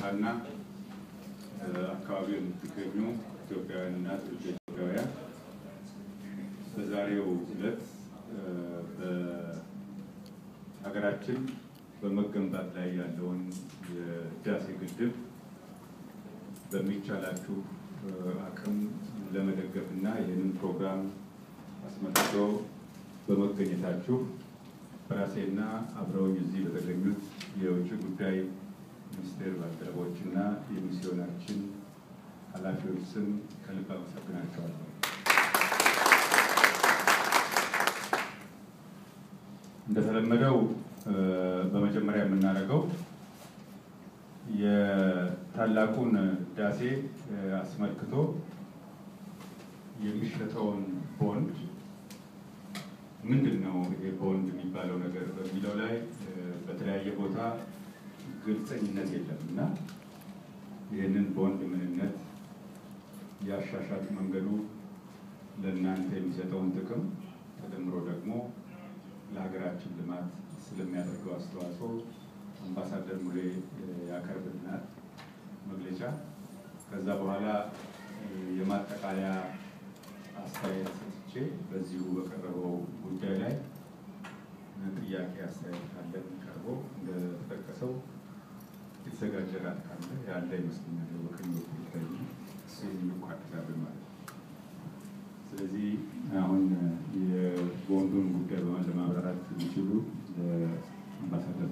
ሐዋሳና አካባቢው የምትገኙ ኢትዮጵያውያንና ትውልደ ኢትዮጵያውያን በዛሬው ዕለት በሀገራችን በመገንባት ላይ ያለውን የህዳሴ ግድብ በሚቻላችሁ አቅም ለመደገፍ እና ይህንን ፕሮግራም አስመልክቶ በመገኘታችሁ በራሴና አብረውኝ እዚህ በተገኙት የውጭ ጉዳይ ሚኒስቴር ባልደረቦች እና የሚስዮናችን ኃላፊዎች ስም ከልብ አመሰግናቸዋለሁ። እንደተለመደው በመጀመሪያ የምናደርገው የታላቁን ህዳሴ አስመልክቶ የሚሸጠውን ቦንድ ምንድን ነው ይሄ ቦንድ የሚባለው ነገር በሚለው ላይ በተለያየ ቦታ ግልጸኝነት የለም እና ይህንን ቦንድ ምንነት፣ የአሻሻጥ መንገዱ፣ ለእናንተ የሚሰጠውን ጥቅም ተደምሮ ደግሞ ለሀገራችን ልማት ስለሚያደርገው አስተዋጽኦ አምባሳደር ሙሌ ያቀርብልናል መግለጫ። ከዛ በኋላ የማጠቃለያ አስተያየት ሰጥቼ በዚሁ በቀረበው ጉዳይ ላይ ጥያቄ አስተያየት ካለን ቀርቦ እንደተጠቀሰው የተዘጋጀ ራት ካለ ያለ ይመስለኛል። በቀኝ በኩል ይታይ እሱ የሚቋጥጋብን ማለት ነው። ስለዚህ አሁን የቦንዱን ጉዳይ በማን ለማብራራት የሚችሉ አምባሳደር